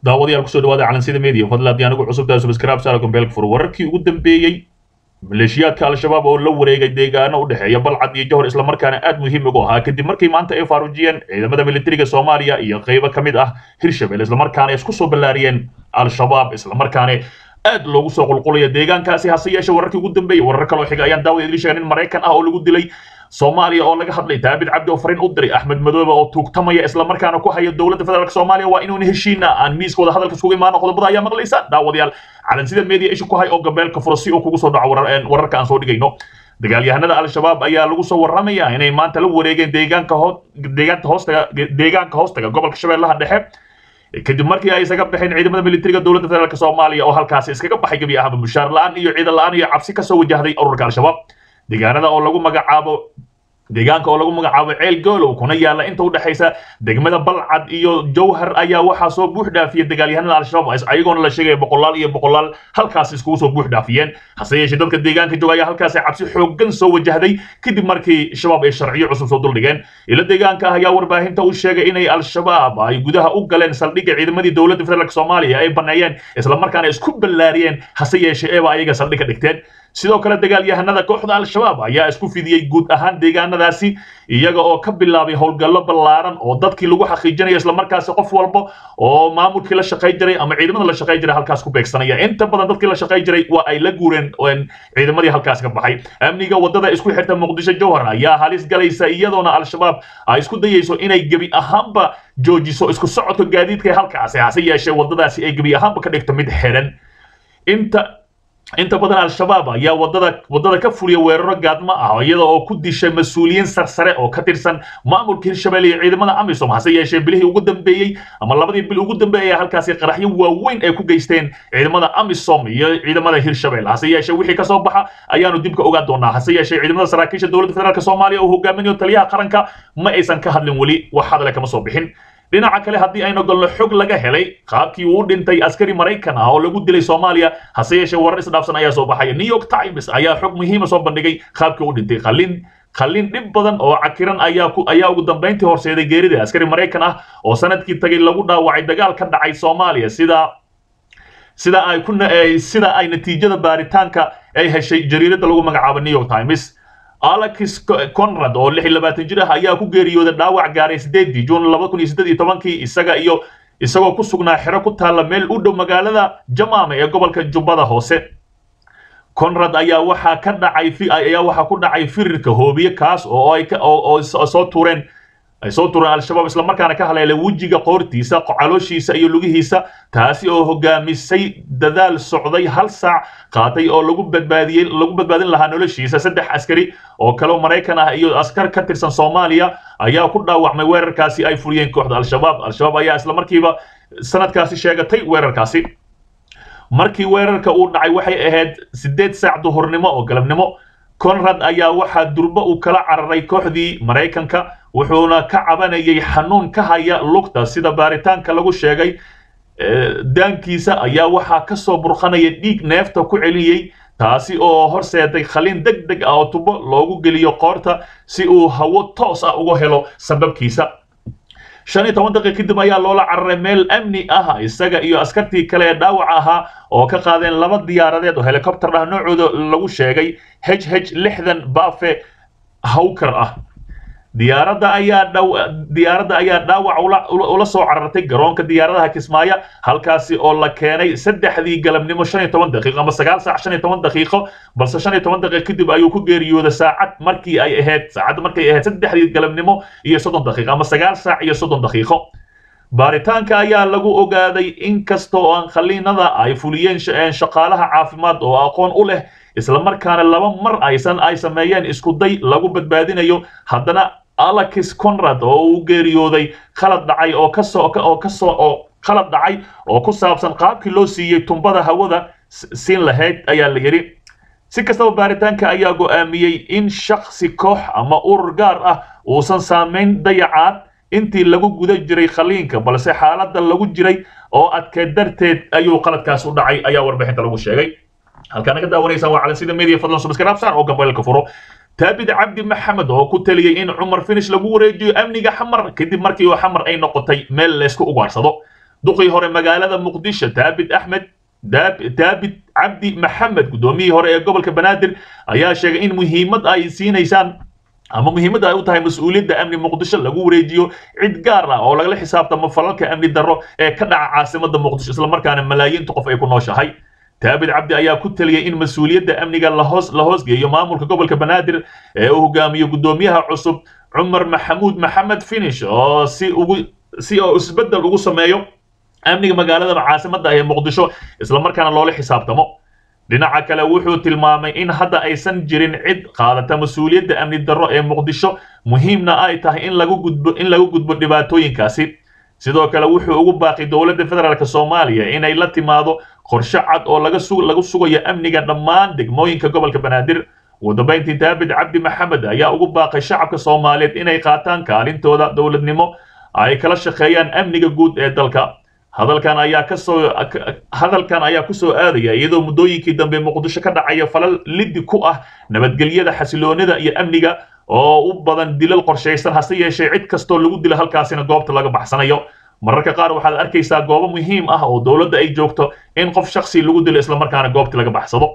daawadayaal kusoo dhawaada calansida media fadlan haddii anigu cusubtahay subscribe saara gombeelka fur wararkii ugu dambeeyey maleeshiyaadka al-shabaab oo la wareegay deegaano u dhexeeya balcad iyo johor islamarkaana aad muhiim ugu ahaa kadib markii maanta ay faarujiyeen ciidamada militariga soomaaliya iyo qaybo ka mid ah hirshabelle islamarkaana isku soo ballaariyeen al-shabaab islamarkaana aad loogu soo qulqulaya deegaankaasi hase yeeshe wararkii ugu dambeeyey warar kaloo xiga ayaan daawada idin sheegay nin maraykan ah oo lagu dilay soomaaliya oo laga hadlay daabid cabdi oo fariin u diray axmed madoobe oo tuugtamaya islamarkaana ku haya dowladda federaalk soomaaliya waa inuuna heshiina aan miiskooda hadalka isugu imaano qodobada ayaa maqlaysaan daawadayaal calansida media isha ku hay oo gabeelka furo si uu kugu soo dhaco wararka aan soo dhigayno dagaalyahanada al-shabaab ayaa lagu soo warramaya inay maanta la wareegeen deegaanka hoo deegaanka hoostaga deegaanka hoostaga gobolka shabeellaha dhexe kadib markii ay isaga baxeen ciidamada militariga dowladda federaalk soomaaliya oo halkaasi iskaga baxay gebi ahaba mushaar la-aan iyo ciidan la-aan iyo cabsi kasoo wajahday ururka al-shabaab deegaanada oo lagu magacaabo deegaanka oo lagu magacaabo ceel goolow kuna yaala inta u dhexaysa degmada balcad iyo jowhar ayaa waxaa soo buux dhaafiyay dagaalyahanada al-shabaab ayagoona la sheegaya boqolaal iyo boqolaal halkaas iskugu soo buux dhaafiyeen hase yeeshee dadka deegaanka jooga ayaa halkaasi cabsi xooggan soo wajahday kadib markii shabaab ay sharciyo cusub soo duldhigeen ilo deegaanka ah ayaa warbaahinta u sheegay inay al-shabaab ay gudaha u galeen saldhigga ciidamadii dowladda federaalk soomaaliya ay baneeyeen islamarkaana isku ballaariyeen hase yeeshee eeba ayaga saldhig ka dhigteen sidoo kale dagaalyahanada kooxda al-shabaab ayaa isku fidiyey guud ahaan deegaanadaasi iyaga oo ka bilaabay howlgallo ballaaran oo dadkii lagu xaqiijinayo islamarkaasi qof walba oo maamulkii la shaqay jiray ama ciidamada la shaqay jiray halkaas ku beegsanaya inta badan dadkii la shaqay jiray waa ay la guureen ciidamadii halkaas ka baxay amniga wadada isku xirta muqdisho jowhar ayaa halis galaysa iyadoona al-shabaab ay isku dayayso inay gebi ahaanba joojiso isku socodka gaadiidka halkaasi hase yeeshee wadadaasi ay gebi ahaanba ka dhigto mid xiran inta inta badan al-shabaab ayaa wadada wadada ka fuliya weeraro gaadmo ah iyada oo ku dishay mas-uuliyiin sarsare oo ka tirsan maamulka hirshabelle iyo ciidamada amisom hase yeeshee bilihii ugu dambeeyey ama labadii bil ugu dambeeyay halkaasi qaraxyo waaweyn ay ku geysteen ciidamada amisom iyo ciidamada hirshabelle hase yeeshee wixii kasoo baxa ayaanu dib ka ogaan doonaa hase yeeshee ciidamada saraakiisha dowladda federaalk soomaaliya oo hogaaminayo taliyaha qaranka ma aysan ka hadlin weli wax hadale kama soo bixin dhinaca kale haddii aynu galno xog laga helay qaabkii uu dhintay askari maraykan ah oo lagu dilay soomaaliya hase yeeshee warar isdhaafsan ayaa soo baxaya new york times ayaa xog muhiima soo bandhigay qaabkii uu dhintay qalin qalin dhib badan oo cakiran ayaa ku ayaa ugu dambayntii horseeday geerida askari maraykan ah oo sanadkii tagay lagu dhaawacay dagaal ka dhacay soomaaliya sida sida ay ku sida ay natiijada baaritaanka ay heshay jariirada lagu magacaabo new york times alex conrad oo lix iyo labaatan jir ah ayaa ku geeriyooday dhaawac gaaray sideedii juun laba kun iyo siddeed iyo tobankii isaga iyo isagoo ku sugnaa xero ku taalla meel u dhow magaalada jamaame ee gobolka jubbada hoose conrad ayaa waxaa ka dhacay ayaa waxaa ku dhacay firirka hoobiye kaas oo ay oo soo tuureen ay soo tureen al-shabaab islamarkaana ka haleelay wejiga qoortiisa calooshiisa iyo lugihiisa taasi oo hogaamisay dadaal socday hal saac qaatay oo lagu badbaadiyey lagu badbaadin lahaa noloshiisa saddex askari oo kale maraykan ah iyo askar ka tirsan soomaaliya ayaa ku dhaawacmay weerarkaasi ay fuliyeen kooxda al-shabaab al-shabaab ayaa islamarkiiba sanadkaasi sheegatay weerarkaasi markii weerarka uu dhacay waxay ahayd siddeed saac duhurnimo oo galabnimo conrad ayaa waxaa durbo uu kala cararay kooxdii maraykanka wuxuuna ka cabanayay xanuun ka haya lugta sida baaritaanka lagu sheegay daankiisa ayaa waxaa ka soo burqanaya dhiig neefta ku celiyey taasi oo horseeday khaliin deg deg ah oo tubo loogu geliyo qoorta si uu hawo toos ah uga helo sababkiisa shan iyo toban daqiiq kadib ayaa loola cararay meel amni ah isaga iyo askartii kale ee dhaawac ahaa oo ka qaadeen laba diyaaradeed oo helicopter ah noocooda lagu sheegay h h lixdan bafe hawker ah diyaaradda ayaa dhow diyaaradda ayaa dhaawac ula soo carartay garoonka diyaaradaha kismaayo halkaasi oo la keenay saddexdii galabnimo shan iyo toban daqiiqo ama sagaal saac shan iyo toban daqiiqo balse shan iyo toban daqiiq kadib ayuu ku geeriyooday saacad markii ay ahayd saacad markay ahayd saddexdii galabnimo iyo soddon daqiiqo ama sagaal saac iyo soddon daqiiqo baaritaanka ayaa lagu ogaaday in kasta oo aan khaliinada ay fuliyeen shaqaalaha caafimaad oo aqoon u leh islamarkaana laba mar aysan ay sameeyeen iskuday lagu badbaadinayo haddana alex conrad oo uu geeriyooday khalad dhacay oo kasoo oo kasoo oo khalad dhacay oo ku saabsan qaabkii loo siiyey tumbada hawada siin lahayd ayaa la yidhi si kastaba baaritaanka ayaa go'aamiyey in shaksi koox ama urur gaar ah uusan saamayn dayacaad intii lagu guda jiray khaliinka balse xaaladda lagu jiray oo adkeed darteed ayuu qaladkaas u dhacay ayaa warbixinta lagu sheegay halkaana ka daawanaysaan waa calansida media fadlan subscribe saar oo gambeelka furo taabid cabdi maxamed oo ku taliyey in cumar finish lagu wareejiyo amniga xamar kadib markii oo xamar ay noqotay meel laysku ugaarsado duqii hore magaalada muqdisho daabid axmed daabid cabdi maxamed guddoomiyihii hore ee gobolka banaadir ayaa sheegay in muhiimad ay siinaysaan ama muhiimadda ay u tahay mas-uuliyadda amni muqdisho lagu wareejiyo cid gaar ah oo lagala xisaabtamo falalka amni darro ee ka dhaca caasimadda muqdisho islamarkaana malaayiinta qof ay ku nooshahay daabid cabdi ayaa ku taliyey in mas-uuliyadda amniga lahoos la hoosgeeyo maamulka gobolka banaadir ee uu hogaamiyo guddoomiyaha cusub cumar maxamuud maxamed finish oo si ugu si oo isbeddel ugu sameeyo amniga magaalada caasimadda ee muqdisho islamarkaana loola xisaabtamo dhinaca kale wuxuu tilmaamay in hadda aysan jirin cid qaadata mas-uuliyadda amni darro ee muqdisho muhiimna ay tahay in lagu gudbo in lagu gudbo dhibaatooyinkaasi sidoo kale wuxuu ugu baaqi dowladda federaalk soomaaliya inay la timaado qorshe cad oo laga su lagu sugayo amniga dhammaan degmooyinka gobolka banaadir ugu dambayntii daabid cabdi maxamed ayaa ugu baaqay shacabka soomaaliyeed inay qaataan kaalintooda dowladnimo ay kala shaqeeyaan amniga guud ee dalka hadalkan ayaa kasoo hadalkan ayaa kusoo aadaya iyadoo muddooyinkii dambe muqdisho ka dhacaya falal liddi ku ah nabadgelyada xasiloonida iyo amniga oo u badan dilal qorshaysan hase yeeshee cid kastoo lagu dilo halkaasina goobta laga baxsanayo mararka qaar waxaad arkaysaa goobo muhiim ah oo dowladda ay joogto in qof shaksi lagu dilo islamarkaana goobta laga baxsado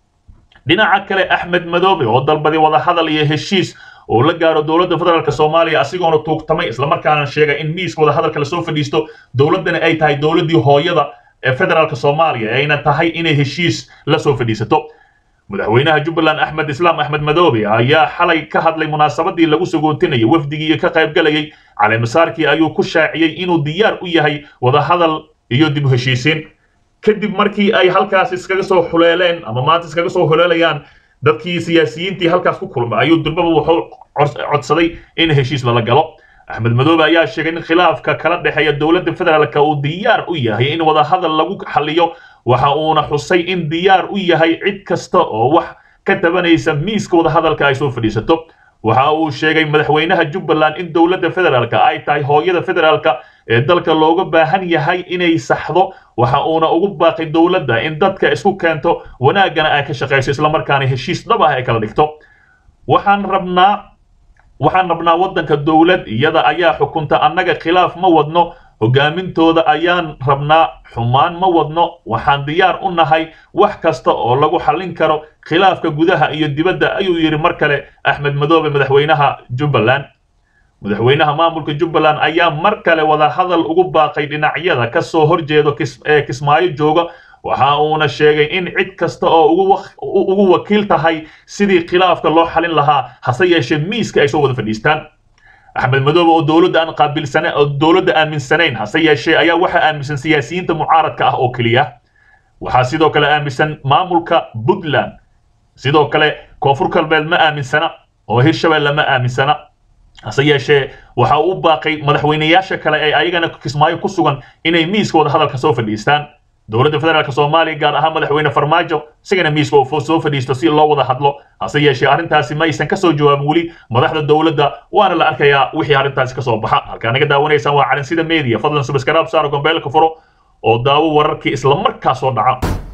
dhinaca kale axmed madoobe oo dalbaday wadahadal iyo heshiis oo la gaaro dowladda federaalk soomaaliya asigoona tuugtamay islamarkaana sheegay in miiska wadahadalka lasoo fadhiisto dowladdana ay tahay dowladdii hooyada ee federaalk soomaaliya ayna tahay inay heshiis la soo fadhiisato madaxweynaha jubbaland axmed islaam axmed madoobe ayaa xalay ka hadlay munaasabadii lagu sagootinayay wafdigii ka qaybgalayay caleemasaarkii ayuu ku shaaciyey inuu diyaar u yahay wadahadal iyo dib u heshiisiin kadib markii ay halkaas iskaga soo xuleeleen ama maanta iskaga soo huleelayaan dadkii siyaasiyiintii halkaas ku kulmay ayuu durbaba wuxuu codsaday in heshiis lala galo axmed madoobe ayaa sheegay in khilaafka kala dhexeeya dowladda federaalka uu diyaar u yahay in wadahadal lagu xaliyo waxa uuna xusay in diyaar u yahay cid kasta oo wax ka tabanaysa miiska wadahadalka ay soo fadhiisato waxa uu sheegay madaxweynaha jubbaland in dowladda federaalka ay tahay hooyada federaalka ee dalka looga baahan yahay inay saxdo waxa uuna ugu baaqay dowladda in dadka isku keento wanaaggana ay ka shaqayso islamarkaana heshiis dhab ah ay kala dhigto waxaan rabnaa waxaan rabnaa waddanka dowlad iyada ayaa xukunta annaga khilaaf ma wadno hogaamintooda ayaan rabnaa xumaan ma wadno waxaan diyaar u nahay wax kasta oo lagu xallin karo khilaafka gudaha iyo dibadda ayuu yidhi mar kale axmed madoobe madaxweynaha jubbaland madaxweynaha maamulka jubbaland ayaa mar kale wadahadal ugu baaqay dhinacyada ka soo horjeedo ee kismaayo jooga waxa uuna sheegay in cid kasta oo ugu wakiil tahay sidii khilaafka loo xalin lahaa hase yeeshee miiska ay soo wada fadhiistaan axmed madoobe oo dowladda aan qaabilsana oo dowladda aaminsanayn hase yeeshee ayaa waxaa aaminsan siyaasiyiinta mucaaradka ah oo keliya waxaa sidoo kale aaminsan maamulka puntland sidoo kale koonfur galbeed ma aaminsana oo hirshabelle ma aaminsana hase yeeshee waxa uu u baaqay madaxweynayaasha kale ee ayagana kismaayo ku sugan inay miiska wada hadalka soo fadhiistaan dowladda federaalk soomaaliya gaar ahaan madaxweyne farmaajo isagana miiska uu soo fadhiisto si loo wada hadlo hase yeeshee arrintaasi ma aysan kasoo jawaabin weli madaxda dowladda waana la arkayaa wixii arrintaasi kasoo baxa halkaa naga daawanaysaan waa calansida media fadlan subscribe saaro gombeelka furo oo daawo wararkii isla markaa soo dhaca